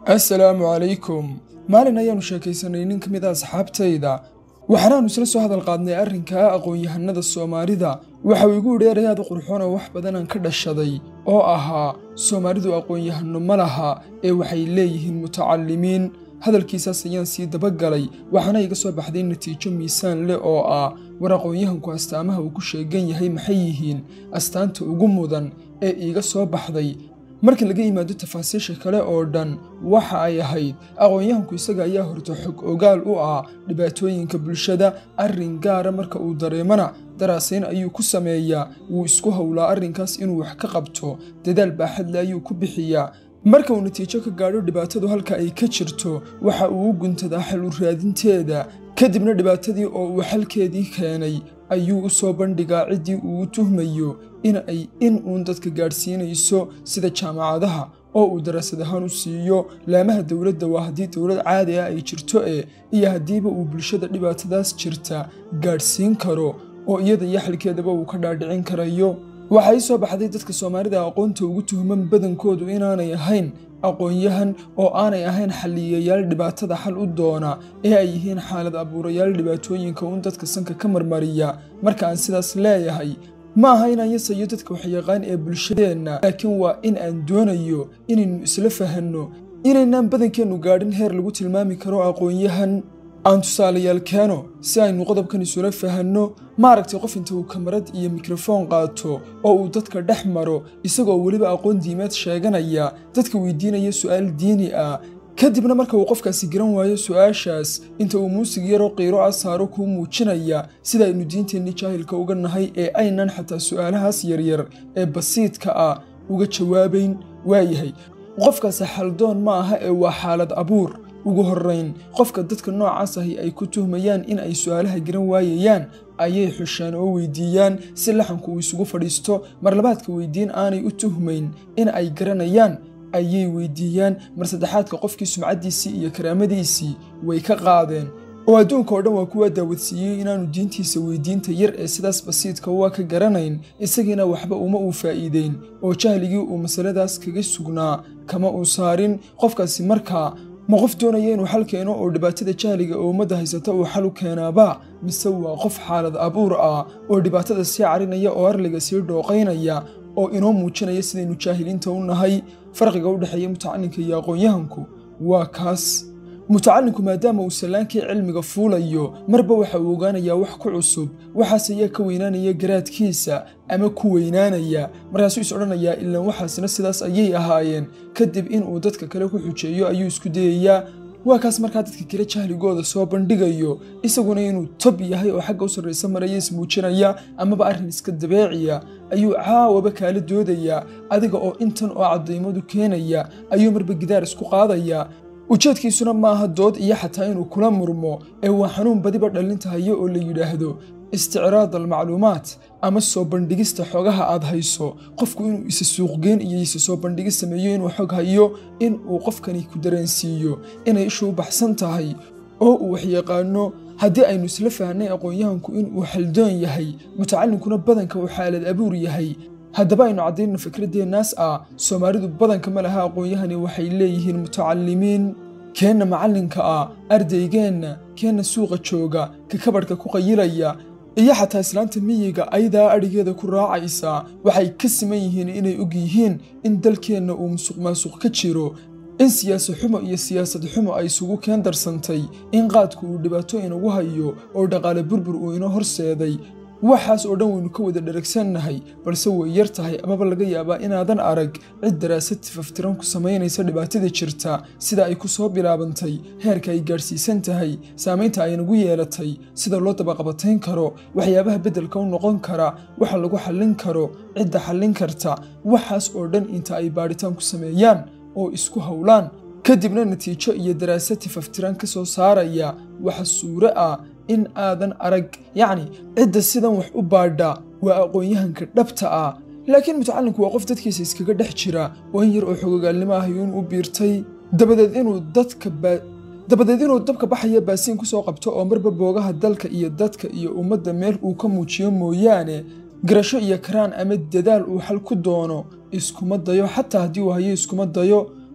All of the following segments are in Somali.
assalaamu calaykum maalin ayaannu sheekaysanay nin ka mid a asxaabtayda waxaanaannu isla soo hadal qaadnay arrinkaa aqoon-yahanada soomaalida waxa uu igu idhi erayaad qurxoon oo wax badanaan ka dhashaday oo ahaa soomaalidu aqoon-yahano ma laha ee waxay leeyihiin mutacallimiin hadalkiisaas ayaan sii dabagalay waxaana iga soo baxday natiijo miisaan leh oo ah war aqoon-yahanku astaamaha uu ku sheegan yahay maxay yihiin astaanta ugu mudan ee iiga soo baxday marka laga yimaado tafaasiisha kale oo dhan waxa ay ahayd aqoon-yahanku isaga ayaa horta xog ogaal u ah dhibaatooyinka bulshada arrin gaara marka uu dareemana daraasayn ayuu ku sameeyaa wuu isku howlaa arrinkaas inuu wax ka qabto dadaal baaxadle ayuu ku bixiyaa marka uu natiijo ka gaadho dhibaatadu halka ay ka jirto waxa uu u guntadaa xal u raadinteeda kadibna dhibaatadii oo uu xalkeedii keenay ayuu u soo bandhigaa ciddii uu u tuhmayo in ay in uun dadka gaadhsiinayso sida jaamacadaha oo uu daraasad ahaan u siiyo laamaha dowladda waa haddii dowlad caadi ah ay jirto ee iyo haddiiba uu bulshada dhibaatadaas jirta gaadhsiin karo oo iyada iyo xalkeedaba uu ka dhaadhicin karayo waxaa ii soo baxday dadka soomaalida aqoonta ugu tuhman badankoodu inaanay ahayn aqoon-yahan oo aanay ahayn xalliyayaal dhibaatada xal u doona ee ay yihiin xaalad abuurayaal dhibaatooyinka uun dadka sanka ka marmariya marka aan sidaas leeyahay ma aha inaan yasayo dadka waxyaqaan ee bulshadeenna laakiin waa in aan doonayo inaynu isla fahanno inaynaan badankeennu gaadhin heer lagu tilmaami karo aqoon-yahan aan tusaalayaal keeno si aynu qodobkan isula fahanno maaragtay qof inta uu kamarad iyo mikrofoon qaato oo uu dadka dhex maro isagoo weliba aqoon diimeed sheeganaya dadka weydiinaya su'aal diini ah kadibna marka uu qofkaasi garan waayo su'aashaas inta uu muusig yaroo qiiro ah saaro kuu muujinaya sida aynu diinteenni jaahilka uga nahay ee aynan xataa su'aalahaas yaryar ee basiidka ah uga jawaabayn waayahay qofkaasi xaldoon ma aha ee waa xaalad abuur ugu horrayn qofka dadka noocaas ahi ay ku tuhmayaan in ay su'aalaha garan waayayaan ayay xushaan oo weydiiyaan si laxanku uu isugu fadhiisto marlabaadka weydiin aanay u tuhmayn in ay garanayaan ayay weydiiyaan mar saddexaadka qofkii sumcaddiisii iyo karaamadiisii way ka qaadeen oo adduunka oo dhan waa kuwa daawadsiiyey inaanu diintiisa weydiinta yar ee sidaas basiidka waa ka garanayn isagiina waxba uma uu faa'iideyn oo jahligii uu masaladaas kaga sugnaa kama uu saarin qofkaasi markaa ma qof doonaya inuu xal keeno oo dhibaatada jahliga oo ummadda haysata uu xal u keenaaba mise waa qof xaalad abuur ah oo dhibaatada sii carinaya oo arliga sii dhooqaynaya oo inoo muujinaya sidaynu jaahiliinta u nahay farqiga u dhexeeya mutacallinka iyo aqoon-yahanku waa kaas mutacallinku maadaama uu sallaankii cilmiga fuulayo marba waxa uu ogaanayaa wax ku cusub waxaas ayaa ka weynaanaya garaadkiisa ama ku weynaanaya markaasuu is odhanayaa ilaan waxaasna sidaas ayay ahaayeen kadib inuu dadka kale ku xujeeyo ayuu isku dayayaa waa kaas markaa dadka kale jahligooda soo bandhigayo isaguna inuu tob yahay oo xagga u sarraysa maraya ismuujinaya amaba arrin iska dabeeciya ayuu caawaba kaala doodayaa adiga oo intan oo caddaymadu keenaya ayuu marba gidaar isku qaadayaa ujeedkiisuna maaha dood iyo xataa inuu kula murmo ee waa xanuun badiba dhallinta hayo oo la yidhaahdo isticraad almacluumaat ama soo bandhigista xogaha aad hayso qofku inuu isa suuqgeyn iyo isa soo bandhigis sameeyo inuu xog hayo in uu qofkani ku dareensiiyo inay ishu u baxsan tahay oo uu waxyaqaano haddii aynu isla fahnay aqoon-yahanku inuu xaldoon yahay mutacallinkuna badanka uu xaalad abuur yahay haddaba aynu caddayno fikradeennaas ah soomaalidu badanka ma laha aqoon-yahani waxay leeyihiin mutacallimiin keenna macallinka ah ardaygeenna keenna suuqa jooga ka kabadhka ku qayilaya iyo xataa islaanta miyiga ayadaa adhigeeda ku raacaysa waxay ka siman yihiin inay og yihiin in dalkeenna uu musuq maasuq ka jiro in siyaasa xumo iyo siyaasad xumo ay isugu keen darsantay in qaadku uu dhibaato inagu hayo oo dhaqaale burbur uu inoo horseeday waxaas oo dhan waynu ka wada dharagsannahay balse way yar tahay amaba laga yaabaa inaadan arag cid daraasad tifaftiran ku samaynaysa dhibaatada jirta sida ay ku soo bilaabantay heerka ay gaadhsiisan tahay saamaynta ay nagu yeelatay sida loo dabaqabatayn karo waxyaabaha beddelka u noqon kara waxa lagu xallin karo cidda xallin karta waxaas oo dhan inta ay baadhitaan ku sameeyaan oo isku howlaan kadibna natiijo iyo daraasad tifaftiran ka soo saaraya waxa suure ah in aadan arag yacni cidda sidan wax u baadha waa aqoon-yahanka dhabta ah laakiin mutacallinku waa qof dadkiisa iskaga dhex jira oo in yar oo xogogaalnimo ah yuun u biirtay dabadeed inuu dadka dabadeed inuu dabka baxaya baasiin ku soo qabto oo marba boogaha dalka iyo dadka iyo ummadda meel uu ka muujiyo mooyaane garasho iyo karaan ama dadaal uu xal ku doono iskuma dayo xataa haddii uu hayo iskuma dayo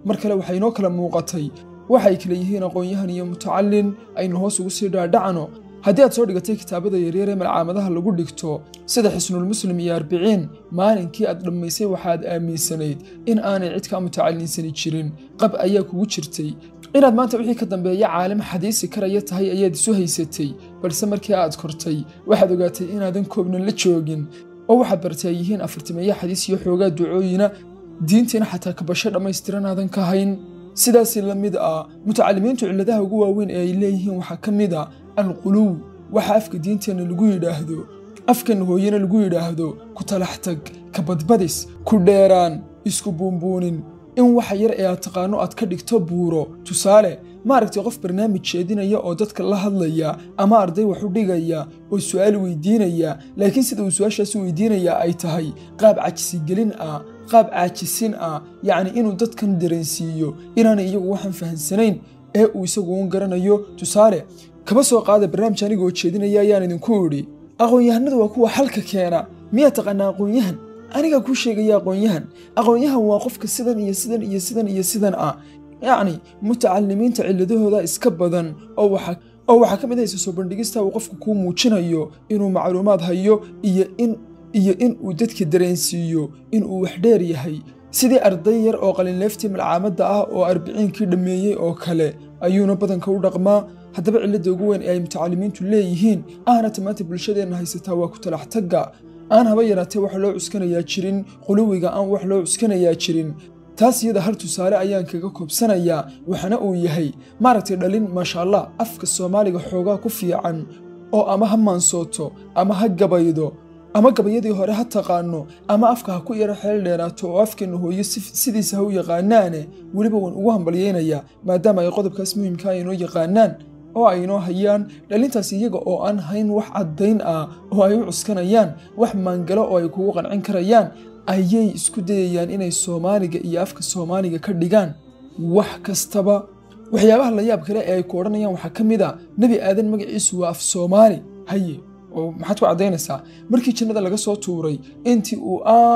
mar kale waxay inoo kala muuqatay waxay kala yihiin aqoon-yahan iyo mutacallin aynu hoos ugu sii dhaadhacno haddii aad soo dhigatay kitaabada yaryar ee malcaamadaha lagu dhigto sida xisnulmuslim iyo arbiciin maalinkii aad dhammaysay waxaad aaminsanayd in aanay cid kaa mutacallinsani jirin qab ayaa kugu jirtay inaad maanta wixii ka dambeeya caalim xadiisi karaya tahay ayaad isu haysatay balse markii aad kortay waxaad ogaatay inaadan koobnan la joogin oo waxaad bartay ay yihiin afartimeeya xadiis iyo xoogaa ducooyina diintiina xataa kabasho dhammaystiran aadan ka hayn sidaasi la mid ah mutacallimiintu cilladaha ugu waaweyn ee ay leeyihiin waxaa ka mid a alquluw waxa afka diinteenna lagu yidhaahdo afkanna hooyena lagu yidhaahdo ku talax tag ka badbadis ku dheeraan isku buunbuunin in waxa yar ee aad taqaano aad ka dhigto buuro tusaale maaragtay qof barnaamij jeedinaya oo dadka la hadlaya ama arday wax u dhigaya oo su'aal weydiinaya laakiin sida uu su-aashaasi weydiinaya ay tahay qaab cajisigelin ah qaab caajisin ah yacni inuu dadkan dareensiiyo inaanay iyagu waxaan fahansanayn ee uu isagu un garanayo tusaale kaba soo qaada barnaamij anigoo jeedinaya ayaan idinku idhi aqoon-yahanadu waa kuwa xalka keena miyaa taqaanaa aqoon-yahan anigaa kuu sheegaya aqoon-yahan aqoon-yahan waa qofka sidan iyo sidan iyo sidan iyo sidan ah yacni mutacalimiinta cilladahooda iska badan oo waxa oo waxaa ka mid ah isa soo bandhigista uu qofku kuu muujinayo inuu macluumaad hayo iyo in iyo in uu dadka dareensiiyo in uu wax dheer yahay sidii arday yar oo qalinleeftii malcaamadda ah oo arbiciinkii dhammeeyey oo kale ayuuna badanka u dhaqmaa haddaba cilladda ugu weyn ee ay mutacalimiintu leeyihiin ahna tamaanta bulshadeenna haysataa waa ku talax tagga aan haba yaraatee wax loo cuskanayaa jirin quluwiga aan wax loo cuskanayaa jirin taas iyada hal tusaale ayaan kaga koobsanayaa waxaana uu yahay maaragtay dhalin maasha allah afka soomaaliga xoogaa ku fiican oo ama ha maansooto ama ha gabaydo ama gabayadii hore ha taqaano ama afka ha ku yaro xeel dheeraato oo afkeenna hooyo sidiisa ha u yaqaanaane weliba waan ugu hambalyaynayaa maadaama ay qodobkaas muhimka a inoo yaqaanaan oo ay inoo hayaan dhalintaas iyaga oo aan hayn wax caddayn ah oo ay u cuskanayaan wax maangalo oo ay kugu qancin karayaan ayay isku dayayaan inay soomaaliga iyo afka soomaaliga ka dhigaan wax kastaba waxyaabaha la yaab kale ee ay ku odhanayaan waxaa ka mid a nebi aadan magaciisu waa af soomaali haye oo maxaad ku caddaynaysaa markii jannada laga soo tuuray intii uu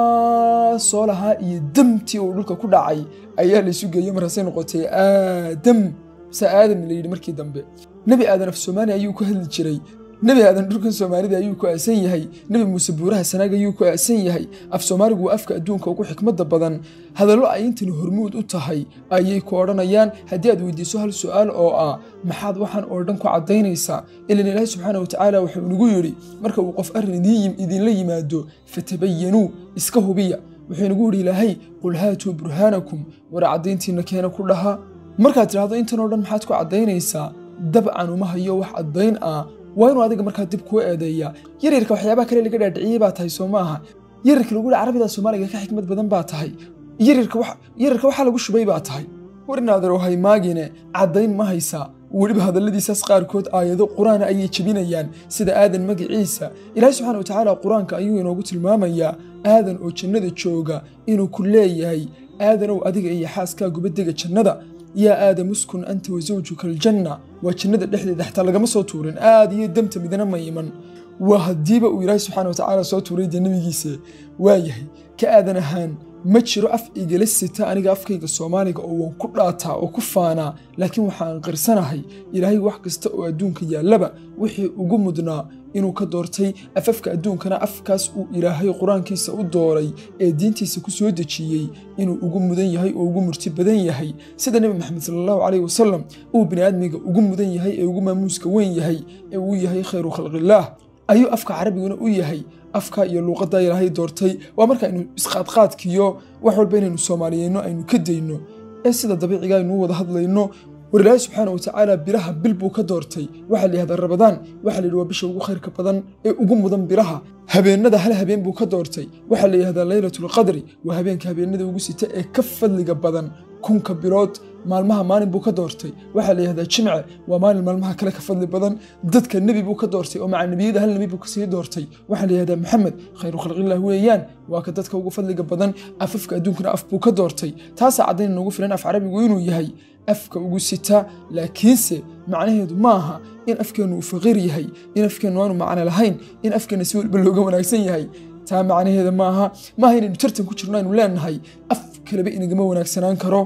aa soo lahaa iyo damtii uu dhulka ku dhacay ayaa laysu geeyo markaasay noqotay aadam se aadam la yidhi markii dambe nebi aadan af soomaali ayuu ku hadli jiray nebi aadan dhulkan soomaalida ayuu ku aasan yahay nebi muuse buuraha sanaag ayuu ku aasan yahay af soomaaligu waa afka adduunka ugu xikmadda badan hadallo ay intani hormuud u tahay ayay ku odhanayaan haddii aad weydiiso hal su'aal oo ah maxaad waxaan oo dhan ku caddaynaysaa ilan ilaahi subxaana wa tacaala wuxuu inagu yidhi marka uu qof arrin idinla yimaado fatabayanuu iska hubiya wuxuu inagu yidhi ilaahay qul haatuu burhaanakum war caddayntiinna keena ku dhaha markaad tidhaahdo intan oo dhan maxaad ku caddaynaysaa dabcan uma hayo wax caddayn ah waa inuu adiga markaa dib kuu eedeeya yaryarka waxyaabaha kale laga dhaadhiciyey baa tahay soo maaha yaryarka lagu yihi carabida soomaaliga ka xikmad badan baa tahay yaryarka waxaa lagu shubay baa tahay war inaaderow haymaagine caddayn ma haysaa weliba hadalladiisaas qaarkood aayado qur-aana ayay jebinayaan sida aadan magaciisa ilaahi subxana wa tacaala qur-aanka ayuu inoogu tilmaamayaa aadan oo jannada jooga inuu ku leeyahay aadanow adiga iyo xaaskaaguba dega jannada yaa aadam uskun anta wa zawjuka aljanna waa jannada dhexdeeda xataa lagama soo tuurin aad iyo damta midna ma iman waa haddiiba uu ilaahi subxana wa tacaala soo tuuray dee nebigiisa waayahay ka aadan ahaan ma jiro af igala sita aniga afkayga soomaaliga oo waan ku dhaataa oo ku faanaa laakiin waxaan qirsanahay ilaahay wax kasta oo adduunka yaallaba wixii ugu mudnaa inuu ka doortay afafka adduunkana afkaas uu ilaahay qur-aankiisa u dooray ee diintiisa ku soo dejiyey inuu ugu mudan yahay oo ugu murti badan yahay sida nebi maxamed sala allahu caleyhi wasalam uu bini'aadmiga ugu mudan yahay ee ugu maamuuska weyn yahay ee uu yahay khayru khalqillaah ayuu afka carabiguna u yahay afka iyo luuqadda ilaahay doortay waa marka aynu isqaadqaadkiyo wax walba inaynu soomaaliyeyno aynu ka dayno ee sida dabiiciga aynu u wada hadlayno war ilaahay subxaana wa tacaala biraha bil buu ka doortay waxaa la yihahdaa rabadaan waxaa la yidhi waa bisha ugu khayrka badan ee ugu mudan biraha habeenada hal habeen buu ka doortay waxaa la yihahdaa laylatulqadri waa habeenka habeenada ugu sita ee ka fadliga badan kunka bilood maalmaha maalin buu ka doortay waxaa la yihahdaa jimce waa maalin maalmaha kale ka fadli badan dadka nebi buu ka doortay oo maca nebiyada hal nebi buu kasii doortay waxaa la yihahdaa maxamed khayru khalqillah weeyaan waa ka dadka ugu fadliga badan afafka adduunkana af buu ka doortay taasaa caddayn noogu filan af carabigu inuu yahay afka ugu sita laakiinse macnaheedu ma aha in afkeennu uu faqiir yahay in afkeennu aanu macno lahayn in afkeenna si walba looga wanaagsan yahay taa macnaheeda maaha maaha inaynu tartan ku jirno aynu leenahay af kaleba inagama wanaagsanaan karo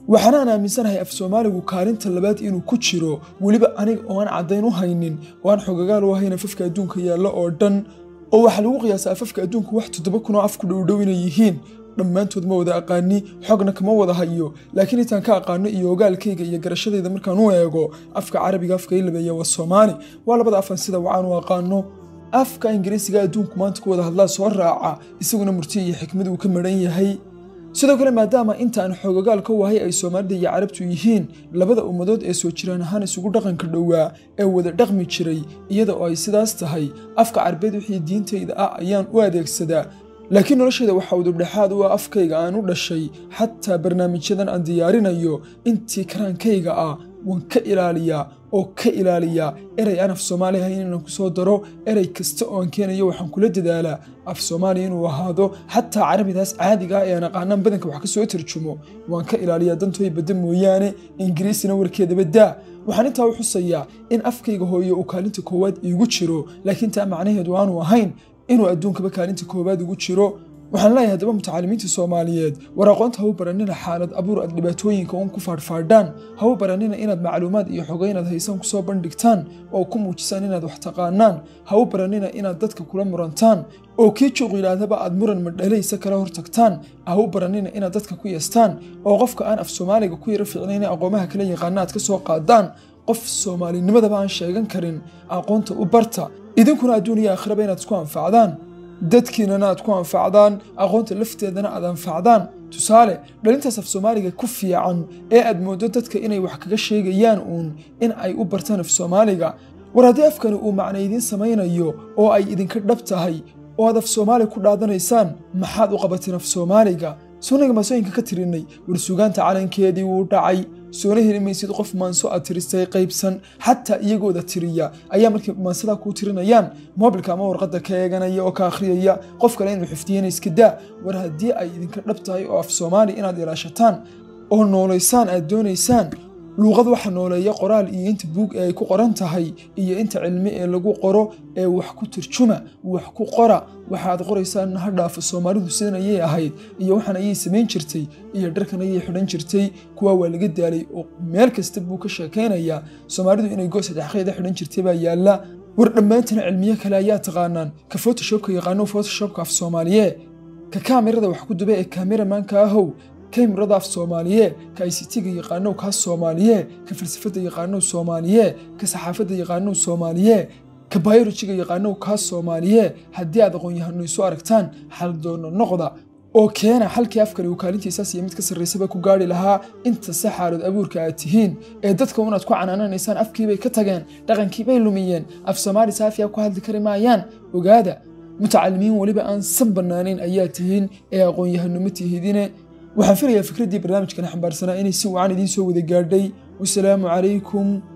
waxaanaan aaminsanahay af soomaaligu kaalinta labaad inuu ku jiro weliba aniga oo aan caddayn u haynin oo aan xogagaal u ahayn afafka adduunka yaalla oo dhan oo waxaa lagu qiyaasaa afafka adduunka wax toddoba kun oo afku dhowdhow inay yihiin dhammaantood ma wada aqaani xogna kama wada hayo laakiin intaan ka aqaano iyo ogaalkayga iyo garashadayda markaan u eego afka carabiga afka ilabeeya waa soomaali waa labada afan sida waxaan u aqaano afka ingiriisiga adduunku maanta ku wada hadlaa soo raaca isaguna murti iyo xikmad uu ka maran yahay sidoo kale maadaama intaan xoogogaal ka wahay ay soomaalida iyo carabtu yihiin labada ummadood ee soo jiraan ahaan isugu dhaqanka dhowaa ee wada dhaqmi jiray iyada oo ay sidaas tahay afka carabeed wixii diintayda ah ayaan u adeegsadaa laakiin noloshayda waxaa udubdhexaad u ah afkayga aan u dhashay xataa barnaamijyadan aan diyaarinayo intii karaankayga ah waan ka ilaaliyaa oo ka ilaaliyaa erey aan af soomaali ahayn inaan ku soo daro erey kasta oo aan keenayo waxaan kula dadaalaa af soomaali inuu ahaado xataa carabidaas caadiga ah ee aan aqaanaan badanka wax ka soo tarjumo waan ka ilaaliyaa dantooy badda mooyaane ingiriisina warkeedaba daa waxaan intaa u xusayaa in afkayga hooyo uu kaalinta koowaad iigu jiro laakiin taa macnaheedu aanu ahayn inuu adduunkaba kaalinta koowaad ugu jiro waxaan leeyahay haddaba mutacalimiinta soomaaliyeed war aqoonta ha u baranina xaalad abuur aad dhibaatooyinka uun ku faadhfaadhaan ha u baranina inaad macluumaad iyo xogo inaad haysaan kusoo bandhigtaan oo ku muujisaan inaad wax taqaanaan ha u baranina inaad dadka kula murantaan oo kii juuq yidhaahdaba aad muran madhalaysa kala hortagtaan ha u baranina inaad dadka ku yeestaan oo qofka aan af soomaaliga ku yaro fiicnayna aqoomaha kala yaqaana aad ka soo qaadaan qof soomaalinimadaba aan sheegan karin aqoonta u barta idinkuna adduun iyo aakhiraba inaad isku anfacdaan dadkiinana aad ku anfacdaan aqoonta lafteedana aad anfacdaan tusaale dhalintaas af soomaaliga ku fiican ee aad mooddo dadka inay wax kaga sheegayaan uun in ay u bartaan af soomaaliga war haddii afkani uu macna idiin samaynayo oo ay idinka dhab tahay oo aad af soomaali ku dhaadanaysaan maxaad u qabateen af soomaaliga sunaga maasooyinka ka tirinay war sugaanta calankeedii wuu dhacay soona heli maysid qof maanso aad tiristay qaybsan xataa iyagooda tiriya ayaa markay maansadaa kuu tirinayaan moobilka ama warqadda ka eeganaya oo ka akhriyaya qof kale inuu xifdiyana iska daa war haddii ay idinka dhab tahay oo af soomaali inaad ilaashataan oo noolaysaan aad doonaysaan luuqad waxa nooleeya qoraal iyo inta buug ee ay ku qoran tahay iyo inta cilmi ee lagu qoro ee wax ku turjuma wax ku qora waxaad qoraysaan ha dhaafo soomaalidu sidan ayay ahayd iyo waxaan ayay samayn jirtay iyo dharkan ayay xidhan jirtay kuwa waa laga daalay oo meel kasta buu ka sheekaynayaa soomaalidu inay goos saddexqeeda xidhan jirtay baa yaalla war dhammaantana cilmiyo kale ayaa taqaanaan ka photoshopka yaqaano photoshopka af soomaaliye ka kaamirada wax ku duba ee kaameramanka ahow kamirada af soomaaliye ka ictga yaqaanow kaas soomaaliye ka falsafada yaqaanow soomaaliye ka saxaafadda yaqaanow soomaaliye ka bayolojiga yaqaanow kaas soomaaliye haddii aad aqoon-yahano isu aragtaan xal doono noqda oo keena xalkii afkani uu kaalintiisaas iyo mid ka sarraysaba ku gaari lahaa inta se xaalood abuurka aad tihiin ee dadka unaad ku canaananaysaan afkiibay ka tageen dhaqankiibay lumiyeen af soomaali saafiya ku hadli kari maayaan ogaada mutacalimiin weliba aan san bannaanayn ayaa tihiin ee aqoon-yahano ma tihidine waxaan filayaa fikraddii barnaamijkan xambaarsanaa inay si wacan idiin soo wada gaadhay wasalaamu calaykum